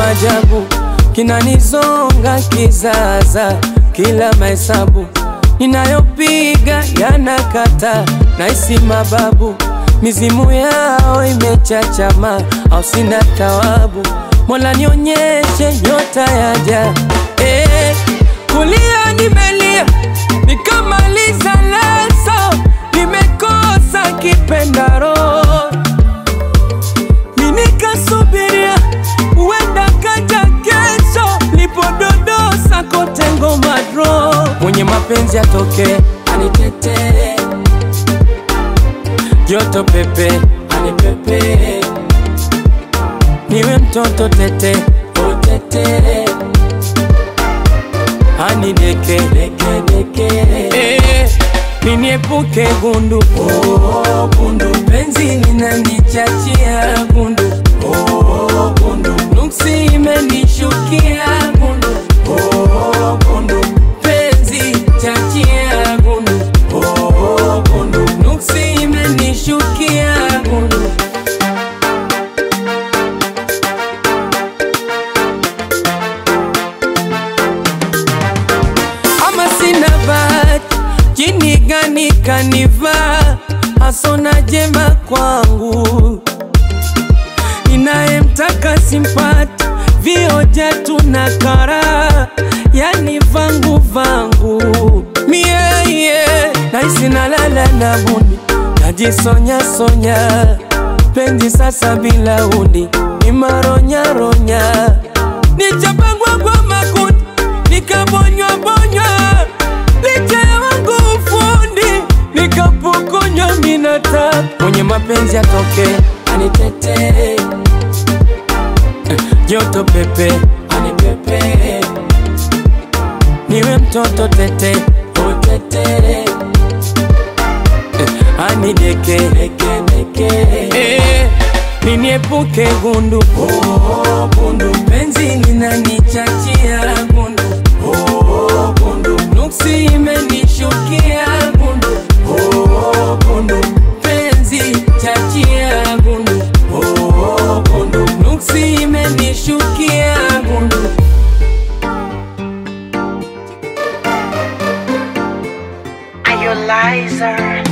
maajabu kinanizonga kizaza, kila mahesabu ninayopiga yanakata, naisi mababu mizimu yao imechachama, au sina tawabu. Mola nionyeshe nyota yaja, eh, kulia nimelia nikamaliza leso, nimekosa kipendaro minikasubiria uenda kaja kesho, lipododosa kote ngoma dro, mwenye mapenzi atoke anitetee, joto pepe anipepe, niwe mtoto tete utete, anideke deke deke, eh, niniepuke gundu oh, gundu penzi linanichachia gundu oh, gundu nuksi imenishukia gundu oh, gundu penzi chachia gundu oh, gundu nuksi imenishukia gundu ama sina bahati, jini gani kanivaa, hasona jema kwangu, ninayemtaka simpati, vioja tuna kara, yani vangu vangu mie yeah. naisi nalala na buni, najisonya sonya, penzi sasa bila uni, ni maronyaronya, nichapangwa kwa makundi nikabonywa bonywa licha ya wangu ufundi nikapokonywa minata mwenye mapenzi atoke anitetee joto pepe anipepe niwe mtoto tete utete anideke deke deke eh, niniepuke gundu oh, gundu penzi linanichachia gundu oh, gundu nuksi imenishukia gundu oh, gundu penzi chachia gundu oh, gundu nuksi imenishukia gundu Are you liar?